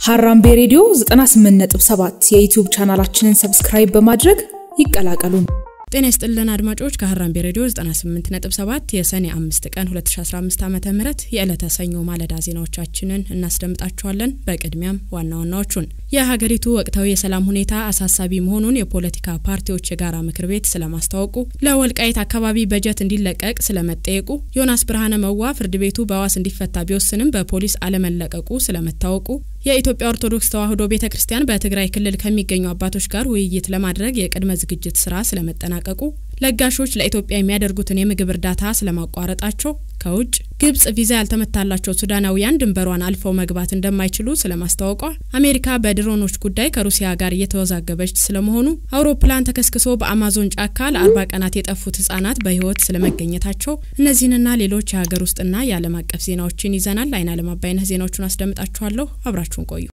ሀራምቤ ሬዲዮ 98.7 የዩቲዩብ ቻናላችንን ሰብስክራይብ በማድረግ ይቀላቀሉ። ጤና ይስጥልን አድማጮች ከሀራምቤ ሬዲዮ 98.7 የሰኔ 5 ቀን 2015 ዓ ም የዕለተ ሰኞ ማለዳ ዜናዎቻችንን እናስደምጣችኋለን። በቅድሚያም ዋና ዋናዎቹን የሀገሪቱ ወቅታዊ የሰላም ሁኔታ አሳሳቢ መሆኑን የፖለቲካ ፓርቲዎች የጋራ ምክር ቤት ስለማስታወቁ፣ ለወልቃይት አካባቢ በጀት እንዲለቀቅ ስለመጠየቁ፣ ዮናስ ብርሃነ መዋ ፍርድ ቤቱ በዋስ እንዲፈታ ቢወስንም በፖሊስ አለመለቀቁ ስለመታወቁ፣ የኢትዮጵያ ኦርቶዶክስ ተዋሕዶ ቤተ ክርስቲያን በትግራይ ክልል ከሚገኙ አባቶች ጋር ውይይት ለማድረግ የቅድመ ዝግጅት ስራ ስለመጠናቀቁ፣ ለጋሾች ለኢትዮጵያ የሚያደርጉትን የምግብ እርዳታ ስለማቋረጣቸው፣ ከውጭ ግብጽ ቪዛ ያልተመታላቸው ሱዳናውያን ድንበሯን አልፈው መግባት እንደማይችሉ ስለማስታወቋ፣ አሜሪካ በድሮኖች ጉዳይ ከሩሲያ ጋር እየተወዛገበች ስለመሆኑ፣ አውሮፕላን ተከስክሶ በአማዞን ጫካ ለአርባ ቀናት የጠፉት ህጻናት በህይወት ስለመገኘታቸው፣ እነዚህንና ሌሎች የሀገር ውስጥና የዓለም አቀፍ ዜናዎችን ይዘናል። አይን አለም አባይነህ ዜናዎቹን አስደምጣችኋለሁ። አብራችሁን ቆዩ።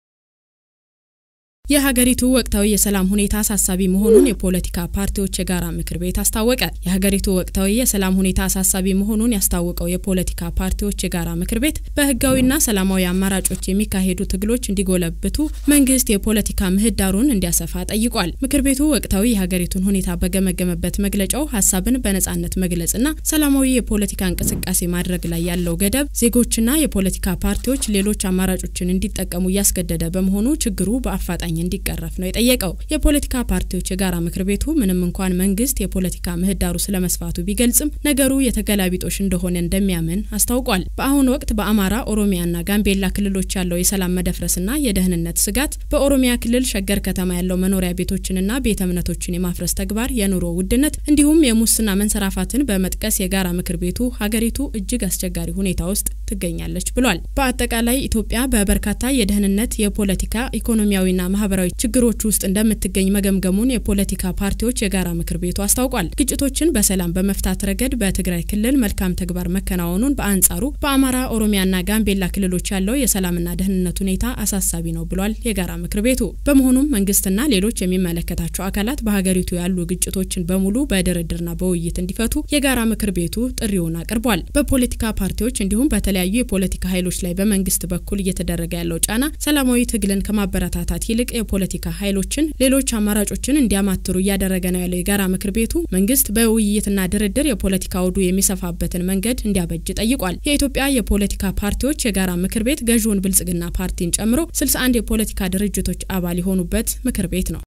የሀገሪቱ ወቅታዊ የሰላም ሁኔታ አሳሳቢ መሆኑን የፖለቲካ ፓርቲዎች የጋራ ምክር ቤት አስታወቀ። የሀገሪቱ ወቅታዊ የሰላም ሁኔታ አሳሳቢ መሆኑን ያስታወቀው የፖለቲካ ፓርቲዎች የጋራ ምክር ቤት በህጋዊና ሰላማዊ አማራጮች የሚካሄዱ ትግሎች እንዲጎለብቱ መንግስት የፖለቲካ ምህዳሩን እንዲያሰፋ ጠይቋል። ምክር ቤቱ ወቅታዊ የሀገሪቱን ሁኔታ በገመገመበት መግለጫው ሀሳብን በነጻነት መግለጽና ሰላማዊ የፖለቲካ እንቅስቃሴ ማድረግ ላይ ያለው ገደብ ዜጎችና የፖለቲካ ፓርቲዎች ሌሎች አማራጮችን እንዲጠቀሙ እያስገደደ በመሆኑ ችግሩ በአፋጣኝ እንዲቀረፍ ነው የጠየቀው። የፖለቲካ ፓርቲዎች የጋራ ምክር ቤቱ ምንም እንኳን መንግስት የፖለቲካ ምህዳሩ ስለመስፋቱ ቢገልጽም ነገሩ የተገላቢጦሽ እንደሆነ እንደሚያምን አስታውቋል። በአሁኑ ወቅት በአማራ ኦሮሚያና ጋምቤላ ክልሎች ያለው የሰላም መደፍረስና የደህንነት ስጋት፣ በኦሮሚያ ክልል ሸገር ከተማ ያለው መኖሪያ ቤቶችንና ቤተ እምነቶችን የማፍረስ ተግባር፣ የኑሮ ውድነት እንዲሁም የሙስና መንሰራፋትን በመጥቀስ የጋራ ምክር ቤቱ ሀገሪቱ እጅግ አስቸጋሪ ሁኔታ ውስጥ ትገኛለች ብሏል። በአጠቃላይ ኢትዮጵያ በበርካታ የደህንነት፣ የፖለቲካ፣ ኢኮኖሚያዊና ማህበራዊ ችግሮች ውስጥ እንደምትገኝ መገምገሙን የፖለቲካ ፓርቲዎች የጋራ ምክር ቤቱ አስታውቋል። ግጭቶችን በሰላም በመፍታት ረገድ በትግራይ ክልል መልካም ተግባር መከናወኑን፣ በአንጻሩ በአማራ ኦሮሚያና ጋምቤላ ክልሎች ያለው የሰላምና ደህንነት ሁኔታ አሳሳቢ ነው ብሏል የጋራ ምክር ቤቱ። በመሆኑም መንግስትና ሌሎች የሚመለከታቸው አካላት በሀገሪቱ ያሉ ግጭቶችን በሙሉ በድርድርና በውይይት እንዲፈቱ የጋራ ምክር ቤቱ ጥሪውን አቅርቧል። በፖለቲካ ፓርቲዎች እንዲሁም በተለያዩ የፖለቲካ ኃይሎች ላይ በመንግስት በኩል እየተደረገ ያለው ጫና ሰላማዊ ትግልን ከማበረታታት ይልቅ የፖለቲካ ኃይሎችን ሌሎች አማራጮችን እንዲያማትሩ እያደረገ ነው ያለው የጋራ ምክር ቤቱ መንግስት በውይይትና ድርድር የፖለቲካ ውዱ የሚሰፋበትን መንገድ እንዲያበጅ ጠይቋል። የኢትዮጵያ የፖለቲካ ፓርቲዎች የጋራ ምክር ቤት ገዢውን ብልጽግና ፓርቲን ጨምሮ 61 የፖለቲካ ድርጅቶች አባል የሆኑበት ምክር ቤት ነው።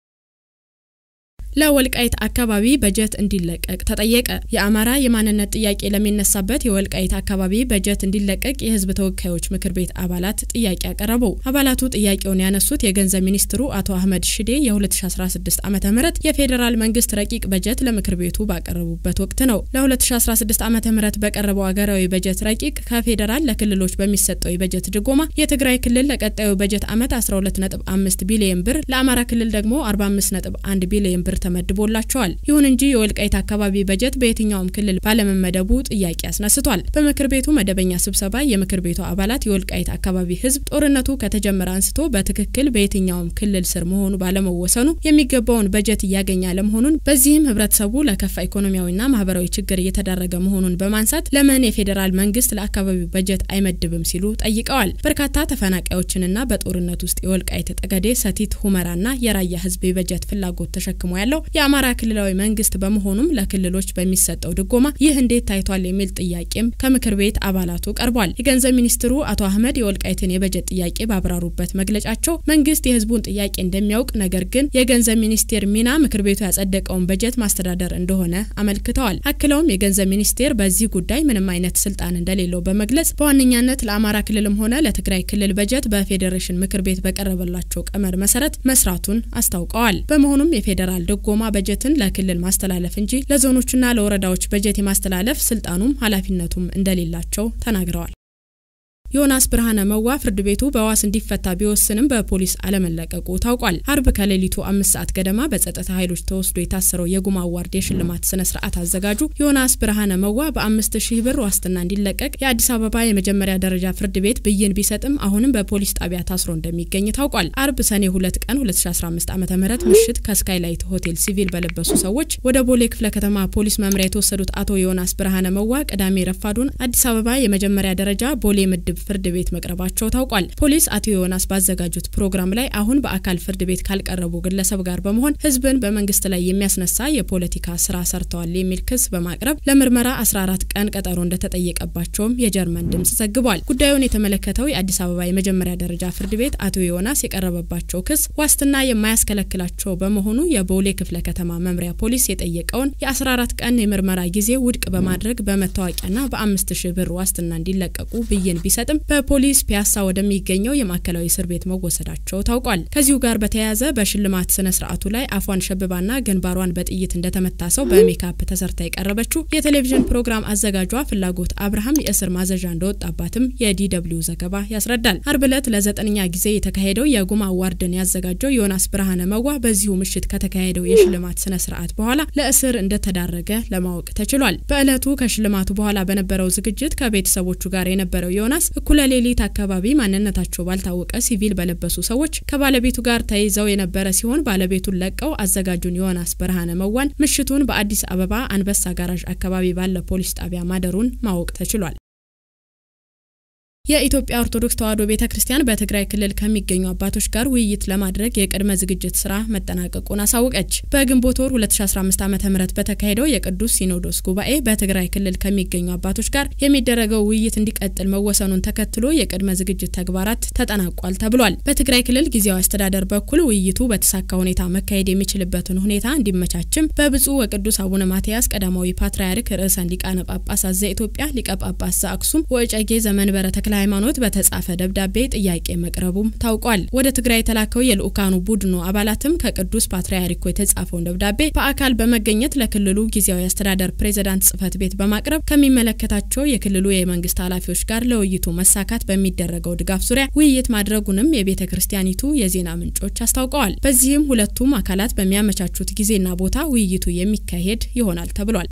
ለወልቃይት አካባቢ በጀት እንዲለቀቅ ተጠየቀ። የአማራ የማንነት ጥያቄ ለሚነሳበት የወልቃይት አካባቢ በጀት እንዲለቀቅ የህዝብ ተወካዮች ምክር ቤት አባላት ጥያቄ አቀረቡ። አባላቱ ጥያቄውን ያነሱት የገንዘብ ሚኒስትሩ አቶ አህመድ ሽዴ የ2016 ዓ ም የፌዴራል መንግስት ረቂቅ በጀት ለምክር ቤቱ ባቀረቡበት ወቅት ነው። ለ2016 ዓ ም በቀረበው ሀገራዊ በጀት ረቂቅ ከፌዴራል ለክልሎች በሚሰጠው የበጀት ድጎማ የትግራይ ክልል ለቀጣዩ በጀት ዓመት 125 ቢሊዮን ብር፣ ለአማራ ክልል ደግሞ 451 ቢሊዮን ብር ተመድቦላቸዋል። ይሁን እንጂ የወልቃይት አካባቢ በጀት በየትኛውም ክልል ባለመመደቡ ጥያቄ አስነስቷል። በምክር ቤቱ መደበኛ ስብሰባ የምክር ቤቱ አባላት የወልቃይት አካባቢ ህዝብ ጦርነቱ ከተጀመረ አንስቶ በትክክል በየትኛውም ክልል ስር መሆኑ ባለመወሰኑ የሚገባውን በጀት እያገኘ አለመሆኑን፣ በዚህም ህብረተሰቡ ለከፋ ኢኮኖሚያዊና ማህበራዊ ችግር እየተዳረገ መሆኑን በማንሳት ለምን የፌዴራል መንግስት ለአካባቢው በጀት አይመድብም ሲሉ ጠይቀዋል። በርካታ ተፈናቃዮችንና በጦርነት ውስጥ የወልቃይት ጠገዴ፣ ሰቲት ሁመራና የራያ ህዝብ የበጀት ፍላጎት ተሸክሞ ያለው የአማራ ክልላዊ መንግስት በመሆኑም ለክልሎች በሚሰጠው ድጎማ ይህ እንዴት ታይቷል የሚል ጥያቄም ከምክር ቤት አባላቱ ቀርቧል። የገንዘብ ሚኒስትሩ አቶ አህመድ የወልቃይትን የበጀት ጥያቄ ባብራሩበት መግለጫቸው መንግስት የህዝቡን ጥያቄ እንደሚያውቅ፣ ነገር ግን የገንዘብ ሚኒስቴር ሚና ምክር ቤቱ ያጸደቀውን በጀት ማስተዳደር እንደሆነ አመልክተዋል። አክለውም የገንዘብ ሚኒስቴር በዚህ ጉዳይ ምንም አይነት ስልጣን እንደሌለው በመግለጽ በዋነኛነት ለአማራ ክልልም ሆነ ለትግራይ ክልል በጀት በፌዴሬሽን ምክር ቤት በቀረበላቸው ቀመር መሰረት መስራቱን አስታውቀዋል። በመሆኑም የፌዴራል ጎማ በጀትን ለክልል ማስተላለፍ እንጂ ለዞኖችና ለወረዳዎች በጀት የማስተላለፍ ስልጣኑም ኃላፊነቱም እንደሌላቸው ተናግረዋል። ዮናስ ብርሃነ መዋ ፍርድ ቤቱ በዋስ እንዲፈታ ቢወስንም በፖሊስ አለመለቀቁ ታውቋል። አርብ ከሌሊቱ አምስት ሰዓት ገደማ በጸጥታ ኃይሎች ተወስዶ የታሰረው የጉማ አዋርድ የሽልማት ስነ ስርዓት አዘጋጁ ዮናስ ብርሃነ መዋ በአምስት ሺህ ብር ዋስትና እንዲለቀቅ የአዲስ አበባ የመጀመሪያ ደረጃ ፍርድ ቤት ብይን ቢሰጥም አሁንም በፖሊስ ጣቢያ ታስሮ እንደሚገኝ ታውቋል። አርብ ሰኔ ሁለት ቀን 2015 ዓ ም ምሽት ከስካይላይት ሆቴል ሲቪል በለበሱ ሰዎች ወደ ቦሌ ክፍለ ከተማ ፖሊስ መምሪያ የተወሰዱት አቶ ዮናስ ብርሃነ መዋ ቅዳሜ ረፋዱን አዲስ አበባ የመጀመሪያ ደረጃ ቦሌ ምድብ ፍርድ ቤት መቅረባቸው ታውቋል። ፖሊስ አቶ ዮናስ ባዘጋጁት ፕሮግራም ላይ አሁን በአካል ፍርድ ቤት ካልቀረቡ ግለሰብ ጋር በመሆን ህዝብን በመንግስት ላይ የሚያስነሳ የፖለቲካ ስራ ሰርተዋል የሚል ክስ በማቅረብ ለምርመራ 14 ቀን ቀጠሮ እንደተጠየቀባቸውም የጀርመን ድምጽ ዘግቧል። ጉዳዩን የተመለከተው የአዲስ አበባ የመጀመሪያ ደረጃ ፍርድ ቤት አቶ ዮናስ የቀረበባቸው ክስ ዋስትና የማያስከለክላቸው በመሆኑ የቦሌ ክፍለ ከተማ መምሪያ ፖሊስ የጠየቀውን የ14 ቀን የምርመራ ጊዜ ውድቅ በማድረግ በመታወቂያና በአምስት ሺህ ብር ዋስትና እንዲለቀቁ ብይን ቢሰጥም በፖሊስ ፒያሳ ወደሚገኘው የማዕከላዊ እስር ቤት መወሰዳቸው ታውቋል። ከዚሁ ጋር በተያያዘ በሽልማት ስነ ስርዓቱ ላይ አፏን ሸብባና ግንባሯን በጥይት እንደተመታ ሰው በሜካፕ ተሰርታ የቀረበችው የቴሌቪዥን ፕሮግራም አዘጋጇ ፍላጎት አብርሃም የእስር ማዘዣ እንደወጣባትም የዲደብሊው ዘገባ ያስረዳል። አርብ ዕለት ለዘጠነኛ ጊዜ የተካሄደው የጉማ አዋርድን ያዘጋጀው ዮናስ ብርሃነ መዋ በዚሁ ምሽት ከተካሄደው የሽልማት ስነ ስርዓት በኋላ ለእስር እንደተዳረገ ለማወቅ ተችሏል። በዕለቱ ከሽልማቱ በኋላ በነበረው ዝግጅት ከቤተሰቦቹ ጋር የነበረው ዮናስ እኩለ ሌሊት አካባቢ ማንነታቸው ባልታወቀ ሲቪል በለበሱ ሰዎች ከባለቤቱ ጋር ተይዘው የነበረ ሲሆን ባለቤቱን ለቀው አዘጋጁን ዮናስ ብርሃነ መዋን ምሽቱን በአዲስ አበባ አንበሳ ጋራዥ አካባቢ ባለ ፖሊስ ጣቢያ ማደሩን ማወቅ ተችሏል። የኢትዮጵያ ኦርቶዶክስ ተዋሕዶ ቤተ ክርስቲያን በትግራይ ክልል ከሚገኙ አባቶች ጋር ውይይት ለማድረግ የቅድመ ዝግጅት ስራ መጠናቀቁን አሳወቀች። በግንቦት ወር 2015 ዓ ም በተካሄደው የቅዱስ ሲኖዶስ ጉባኤ በትግራይ ክልል ከሚገኙ አባቶች ጋር የሚደረገው ውይይት እንዲቀጥል መወሰኑን ተከትሎ የቅድመ ዝግጅት ተግባራት ተጠናቋል ተብሏል። በትግራይ ክልል ጊዜያዊ አስተዳደር በኩል ውይይቱ በተሳካ ሁኔታ መካሄድ የሚችልበትን ሁኔታ እንዲመቻችም በብፁዕ ወቅዱስ አቡነ ማትያስ ቀዳማዊ ፓትርያርክ ርዕሰ ሊቃነ ጳጳሳት ዘኢትዮጵያ ሊቀ ጳጳስ ዘአክሱም ወእጨጌ ዘመንበረ ተክለ ሃይማኖት በተጻፈ ደብዳቤ ጥያቄ መቅረቡም ታውቋል። ወደ ትግራይ የተላከው የልኡካኑ ቡድኑ አባላትም ከቅዱስ ፓትርያርኩ የተጻፈውን ደብዳቤ በአካል በመገኘት ለክልሉ ጊዜያዊ አስተዳደር ፕሬዝዳንት ጽህፈት ቤት በማቅረብ ከሚመለከታቸው የክልሉ የመንግስት ኃላፊዎች ጋር ለውይይቱ መሳካት በሚደረገው ድጋፍ ዙሪያ ውይይት ማድረጉንም የቤተ ክርስቲያኒቱ የዜና ምንጮች አስታውቀዋል። በዚህም ሁለቱም አካላት በሚያመቻቹት ጊዜና ቦታ ውይይቱ የሚካሄድ ይሆናል ተብሏል።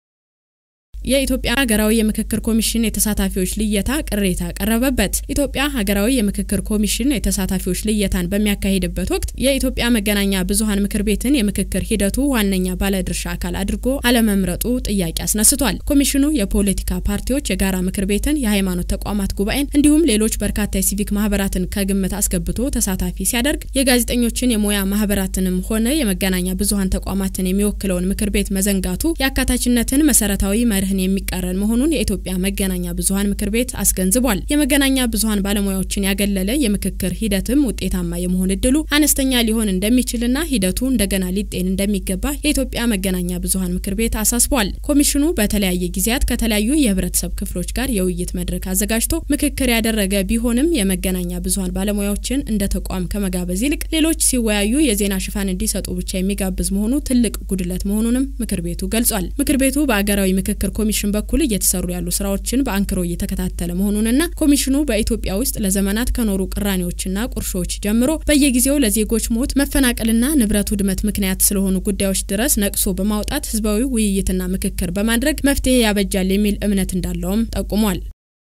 የኢትዮጵያ ሀገራዊ የምክክር ኮሚሽን የተሳታፊዎች ልየታ ቅሬታ ቀረበበት። ኢትዮጵያ ሀገራዊ የምክክር ኮሚሽን የተሳታፊዎች ልየታን በሚያካሂድበት ወቅት የኢትዮጵያ መገናኛ ብዙኃን ምክር ቤትን የምክክር ሂደቱ ዋነኛ ባለድርሻ አካል አድርጎ አለመምረጡ ጥያቄ አስነስቷል። ኮሚሽኑ የፖለቲካ ፓርቲዎች የጋራ ምክር ቤትን፣ የሃይማኖት ተቋማት ጉባኤን እንዲሁም ሌሎች በርካታ የሲቪክ ማህበራትን ከግምት አስገብቶ ተሳታፊ ሲያደርግ የጋዜጠኞችን የሙያ ማህበራትንም ሆነ የመገናኛ ብዙኃን ተቋማትን የሚወክለውን ምክር ቤት መዘንጋቱ የአካታችነትን መሰረታዊ መርህ የሚቃረን መሆኑን የኢትዮጵያ መገናኛ ብዙኃን ምክር ቤት አስገንዝቧል። የመገናኛ ብዙኃን ባለሙያዎችን ያገለለ የምክክር ሂደትም ውጤታማ የመሆን እድሉ አነስተኛ ሊሆን እንደሚችልና ሂደቱ እንደገና ሊጤን እንደሚገባ የኢትዮጵያ መገናኛ ብዙኃን ምክር ቤት አሳስቧል። ኮሚሽኑ በተለያየ ጊዜያት ከተለያዩ የህብረተሰብ ክፍሎች ጋር የውይይት መድረክ አዘጋጅቶ ምክክር ያደረገ ቢሆንም የመገናኛ ብዙኃን ባለሙያዎችን እንደ ተቋም ከመጋበዝ ይልቅ ሌሎች ሲወያዩ የዜና ሽፋን እንዲሰጡ ብቻ የሚጋብዝ መሆኑ ትልቅ ጉድለት መሆኑንም ምክር ቤቱ ገልጿል። ምክር ቤቱ በአገራዊ ምክክር ኮሚሽን በኩል እየተሰሩ ያሉ ስራዎችን በአንክሮ እየተከታተለ መሆኑንና ኮሚሽኑ በኢትዮጵያ ውስጥ ለዘመናት ከኖሩ ቅራኔዎችና ቁርሾች ጀምሮ በየጊዜው ለዜጎች ሞት፣ መፈናቀልና ንብረት ውድመት ምክንያት ስለሆኑ ጉዳዮች ድረስ ነቅሶ በማውጣት ህዝባዊ ውይይትና ምክክር በማድረግ መፍትሄ ያበጃል የሚል እምነት እንዳለውም ጠቁሟል።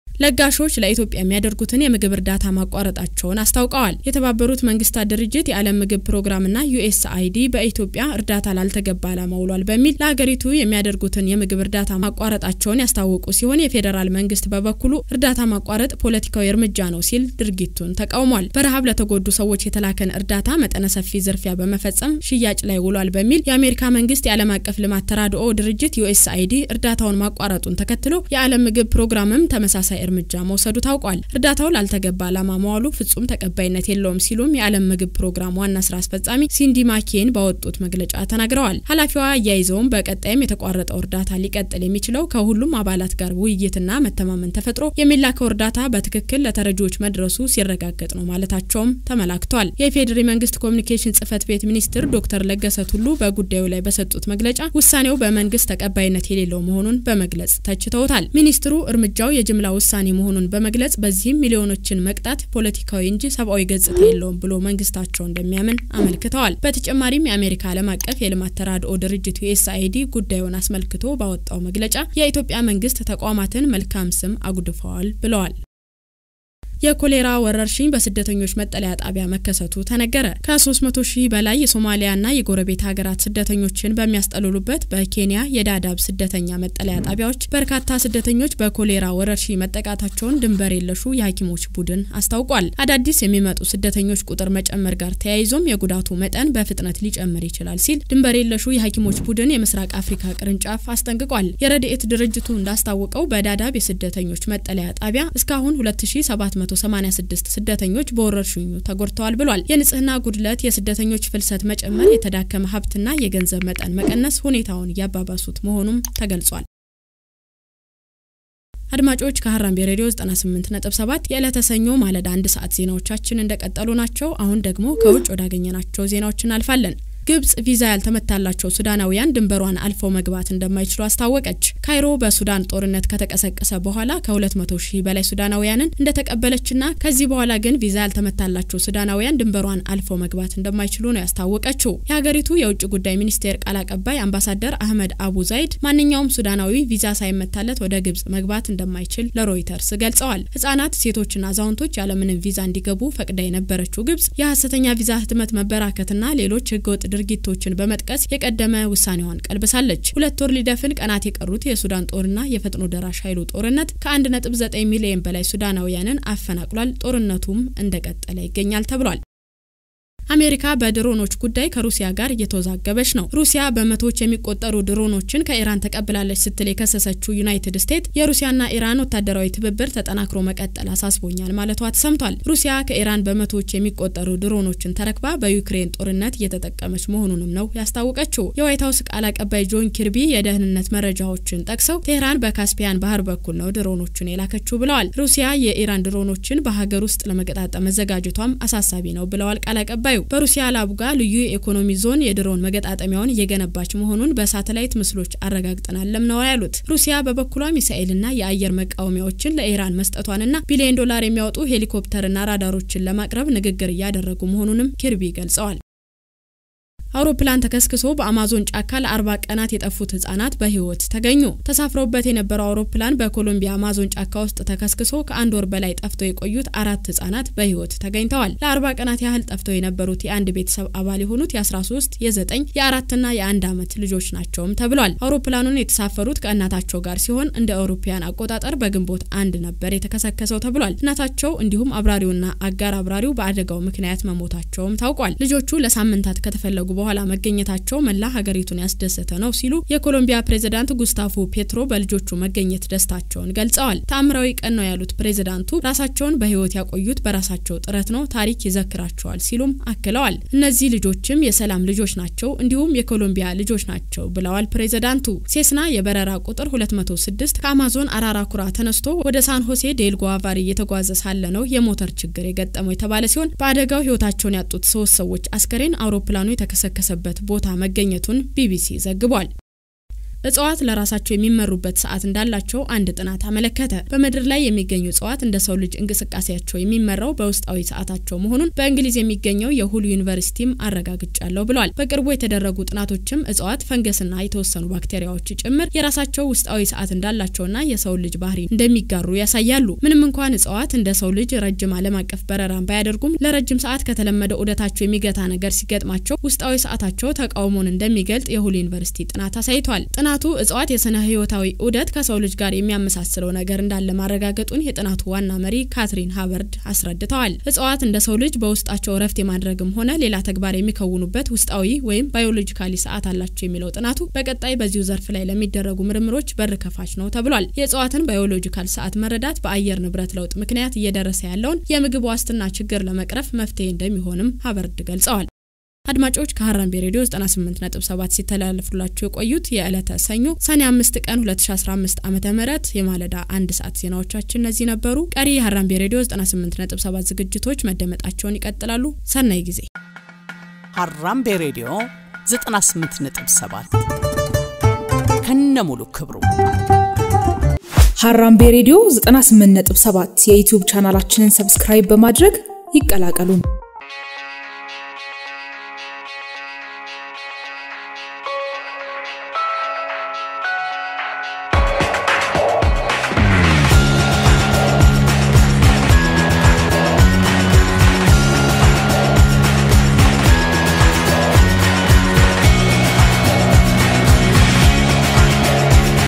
ለጋሾች ለኢትዮጵያ የሚያደርጉትን የምግብ እርዳታ ማቋረጣቸውን አስታውቀዋል። የተባበሩት መንግስታት ድርጅት የዓለም ምግብ ፕሮግራምና ዩኤስአይዲ በኢትዮጵያ እርዳታ ላልተገባ ዓላማ ውሏል በሚል ለሀገሪቱ የሚያደርጉትን የምግብ እርዳታ ማቋረጣቸውን ያስታወቁ ሲሆን የፌዴራል መንግስት በበኩሉ እርዳታ ማቋረጥ ፖለቲካዊ እርምጃ ነው ሲል ድርጊቱን ተቃውሟል። በረሃብ ለተጎዱ ሰዎች የተላከን እርዳታ መጠነ ሰፊ ዝርፊያ በመፈጸም ሽያጭ ላይ ውሏል በሚል የአሜሪካ መንግስት የዓለም አቀፍ ልማት ተራድኦ ድርጅት ዩኤስአይዲ እርዳታውን ማቋረጡን ተከትሎ የዓለም ምግብ ፕሮግራምም ተመሳሳይ እርምጃ መውሰዱ ታውቋል። እርዳታው ላልተገባ ዓላማ መዋሉ ፍጹም ተቀባይነት የለውም ሲሉም የዓለም ምግብ ፕሮግራም ዋና ስራ አስፈጻሚ ሲንዲ ማኬን ባወጡት መግለጫ ተናግረዋል። ኃላፊዋ አያይዘውም በቀጣይም የተቋረጠው እርዳታ ሊቀጥል የሚችለው ከሁሉም አባላት ጋር ውይይትና መተማመን ተፈጥሮ የሚላከው እርዳታ በትክክል ለተረጂዎች መድረሱ ሲረጋገጥ ነው ማለታቸውም ተመላክቷል። የኢፌዴሪ መንግስት ኮሚኒኬሽን ጽህፈት ቤት ሚኒስትር ዶክተር ለገሰ ቱሉ በጉዳዩ ላይ በሰጡት መግለጫ ውሳኔው በመንግስት ተቀባይነት የሌለው መሆኑን በመግለጽ ተችተውታል። ሚኒስትሩ እርምጃው የጅምላ ውሳኔ መሆኑን በመግለጽ በዚህም ሚሊዮኖችን መቅጣት ፖለቲካዊ እንጂ ሰብአዊ ገጽታ የለውም ብሎ መንግስታቸው እንደሚያምን አመልክተዋል። በተጨማሪም የአሜሪካ ዓለም አቀፍ የልማት ተራድኦ ድርጅት ዩኤስአይዲ ጉዳዩን አስመልክቶ ባወጣው መግለጫ የኢትዮጵያ መንግስት ተቋማትን መልካም ስም አጉድፈዋል ብለዋል። የኮሌራ ወረርሽኝ በስደተኞች መጠለያ ጣቢያ መከሰቱ ተነገረ። ከ300 ሺህ በላይ የሶማሊያና የጎረቤት ሀገራት ስደተኞችን በሚያስጠልሉበት በኬንያ የዳዳብ ስደተኛ መጠለያ ጣቢያዎች በርካታ ስደተኞች በኮሌራ ወረርሽኝ መጠቃታቸውን ድንበር የለሹ የሐኪሞች ቡድን አስታውቋል። አዳዲስ የሚመጡ ስደተኞች ቁጥር መጨመር ጋር ተያይዞም የጉዳቱ መጠን በፍጥነት ሊጨምር ይችላል ሲል ድንበር የለሹ የሐኪሞች ቡድን የምስራቅ አፍሪካ ቅርንጫፍ አስጠንቅቋል። የረድኤት ድርጅቱ እንዳስታወቀው በዳዳብ የስደተኞች መጠለያ ጣቢያ እስካሁን 2786 ስደተኞች በወረርሽኙ ተጎድተዋል ብሏል። የንጽህና ጉድለት፣ የስደተኞች ፍልሰት መጨመር፣ የተዳከመ ሀብትና የገንዘብ መጠን መቀነስ ሁኔታውን እያባባሱት መሆኑም ተገልጿል። አድማጮች ከሀራምቤ ሬዲዮ 98.7 የዕለተ ሰኞ ማለዳ አንድ ሰዓት ዜናዎቻችን እንደቀጠሉ ናቸው። አሁን ደግሞ ከውጭ ወዳገኘናቸው ዜናዎች እናልፋለን። ግብጽ ቪዛ ያልተመታላቸው ሱዳናውያን ድንበሯን አልፈው መግባት እንደማይችሉ አስታወቀች። ካይሮ በሱዳን ጦርነት ከተቀሰቀሰ በኋላ ከ200 ሺህ በላይ ሱዳናውያንን እንደተቀበለችና ከዚህ በኋላ ግን ቪዛ ያልተመታላቸው ሱዳናውያን ድንበሯን አልፈው መግባት እንደማይችሉ ነው ያስታወቀችው። የሀገሪቱ የውጭ ጉዳይ ሚኒስቴር ቃል አቀባይ አምባሳደር አህመድ አቡ ዛይድ ማንኛውም ሱዳናዊ ቪዛ ሳይመታለት ወደ ግብጽ መግባት እንደማይችል ለሮይተርስ ገልጸዋል። ህጻናት፣ ሴቶችና አዛውንቶች ያለምንም ቪዛ እንዲገቡ ፈቅዳ የነበረችው ግብጽ የሀሰተኛ ቪዛ ህትመት መበራከትና ሌሎች ህገወጥ ድርጊቶችን በመጥቀስ የቀደመ ውሳኔዋን ቀልብሳለች። ሁለት ወር ሊደፍን ቀናት የቀሩት የሱዳን ጦርና የፈጥኖ ደራሽ ኃይሉ ጦርነት ከ1.9 ሚሊዮን በላይ ሱዳናውያንን አፈናቅሏል። ጦርነቱም እንደቀጠለ ይገኛል ተብሏል። አሜሪካ በድሮኖች ጉዳይ ከሩሲያ ጋር እየተወዛገበች ነው። ሩሲያ በመቶዎች የሚቆጠሩ ድሮኖችን ከኢራን ተቀብላለች ስትል የከሰሰችው ዩናይትድ ስቴትስ የሩሲያና ኢራን ወታደራዊ ትብብር ተጠናክሮ መቀጠል አሳስቦኛል ማለቷ ተሰምቷል። ሩሲያ ከኢራን በመቶዎች የሚቆጠሩ ድሮኖችን ተረክባ በዩክሬን ጦርነት እየተጠቀመች መሆኑንም ነው ያስታወቀችው። የዋይት ሀውስ ቃል አቀባይ ጆን ኪርቢ የደህንነት መረጃዎችን ጠቅሰው ቴህራን በካስፒያን ባህር በኩል ነው ድሮኖቹን የላከችው ብለዋል። ሩሲያ የኢራን ድሮኖችን በሀገር ውስጥ ለመገጣጠም መዘጋጀቷም አሳሳቢ ነው ብለዋል ቃል አቀባዩ። በሩሲያ ላቡጋ ልዩ የኢኮኖሚ ዞን የድሮን መገጣጠሚያውን እየገነባች መሆኑን በሳተላይት ምስሎች አረጋግጠናለም ነው ያሉት። ሩሲያ በበኩሏ ሚሳኤልና የአየር መቃወሚያዎችን ለኢራን መስጠቷንና ቢሊዮን ዶላር የሚያወጡ ሄሊኮፕተርና ራዳሮችን ለማቅረብ ንግግር እያደረጉ መሆኑንም ኪርቢ ገልጸዋል። አውሮፕላን ተከስክሶ በአማዞን ጫካ ለአርባ ቀናት የጠፉት ህጻናት በህይወት ተገኙ። ተሳፍረውበት የነበረው አውሮፕላን በኮሎምቢያ አማዞን ጫካ ውስጥ ተከስክሶ ከአንድ ወር በላይ ጠፍተው የቆዩት አራት ህጻናት በህይወት ተገኝተዋል። ለአርባ ቀናት ያህል ጠፍተው የነበሩት የአንድ ቤተሰብ አባል የሆኑት የ13 የ9 የአራትና የአንድ ዓመት ልጆች ናቸውም ተብሏል። አውሮፕላኑን የተሳፈሩት ከእናታቸው ጋር ሲሆን እንደ አውሮፓውያን አቆጣጠር በግንቦት አንድ ነበር የተከሰከሰው ተብሏል። እናታቸው እንዲሁም አብራሪውና አጋር አብራሪው በአደጋው ምክንያት መሞታቸውም ታውቋል። ልጆቹ ለሳምንታት ከተፈለጉ በኋላ መገኘታቸው መላ ሀገሪቱን ያስደሰተ ነው ሲሉ የኮሎምቢያ ፕሬዝዳንት ጉስታፎ ፔትሮ በልጆቹ መገኘት ደስታቸውን ገልጸዋል። ተአምራዊ ቀን ነው ያሉት ፕሬዝዳንቱ ራሳቸውን በህይወት ያቆዩት በራሳቸው ጥረት ነው፣ ታሪክ ይዘክራቸዋል ሲሉም አክለዋል። እነዚህ ልጆችም የሰላም ልጆች ናቸው፣ እንዲሁም የኮሎምቢያ ልጆች ናቸው ብለዋል ፕሬዝዳንቱ። ሴስና የበረራ ቁጥር 206 ከአማዞን አራራኩራ ተነስቶ ወደ ሳን ሆሴ ዴል ጓቫሪ እየተጓዘ ሳለ ነው የሞተር ችግር የገጠመው የተባለ ሲሆን በአደጋው ህይወታቸውን ያጡት ሶስት ሰዎች አስከሬን አውሮፕላኑ የተከሰከሰበት ቦታ መገኘቱን ቢቢሲ ዘግቧል። እጽዋት ለራሳቸው የሚመሩበት ሰዓት እንዳላቸው አንድ ጥናት አመለከተ። በምድር ላይ የሚገኙ እጽዋት እንደ ሰው ልጅ እንቅስቃሴያቸው የሚመራው በውስጣዊ ሰዓታቸው መሆኑን በእንግሊዝ የሚገኘው የሁሉ ዩኒቨርሲቲም አረጋግጫለሁ ብሏል። በቅርቡ የተደረጉ ጥናቶችም እጽዋት፣ ፈንገስና የተወሰኑ ባክቴሪያዎች ጭምር የራሳቸው ውስጣዊ ሰዓት እንዳላቸውና የሰው ልጅ ባህሪ እንደሚጋሩ ያሳያሉ። ምንም እንኳን እጽዋት እንደ ሰው ልጅ ረጅም ዓለም አቀፍ በረራን ባያደርጉም ለረጅም ሰዓት ከተለመደ ዑደታቸው የሚገታ ነገር ሲገጥማቸው ውስጣዊ ሰዓታቸው ተቃውሞን እንደሚገልጥ የሁሉ ዩኒቨርሲቲ ጥናት አሳይቷል። ጥናቱ እጽዋት የስነ ህይወታዊ ዑደት ከሰው ልጅ ጋር የሚያመሳስለው ነገር እንዳለ ማረጋገጡን የጥናቱ ዋና መሪ ካትሪን ሃበርድ አስረድተዋል። እጽዋት እንደ ሰው ልጅ በውስጣቸው እረፍት የማድረግም ሆነ ሌላ ተግባር የሚከውኑበት ውስጣዊ ወይም ባዮሎጂካሊ ሰዓት አላቸው የሚለው ጥናቱ በቀጣይ በዚሁ ዘርፍ ላይ ለሚደረጉ ምርምሮች በር ከፋች ነው ተብሏል። የእጽዋትን ባዮሎጂካል ሰዓት መረዳት በአየር ንብረት ለውጥ ምክንያት እየደረሰ ያለውን የምግብ ዋስትና ችግር ለመቅረፍ መፍትሄ እንደሚሆንም ሃበርድ ገልጸዋል። አድማጮች ከሀራምቤ ሬዲዮ 98.7 ሲተላለፉላችሁ የቆዩት የዕለተ ሰኞ ሰኔ 5 ቀን 2015 ዓ ም የማለዳ አንድ ሰዓት ዜናዎቻችን እነዚህ ነበሩ። ቀሪ የሀራምቤ ሬዲዮ 98.7 ዝግጅቶች መደመጣቸውን ይቀጥላሉ። ሰናይ ጊዜ። ሀራምቤ ሬዲዮ 98.7 ከነ ሙሉ ክብሩ ሀራምቤ ሬዲዮ 98.7 የዩቲዩብ ቻናላችንን ሰብስክራይብ በማድረግ ይቀላቀሉን።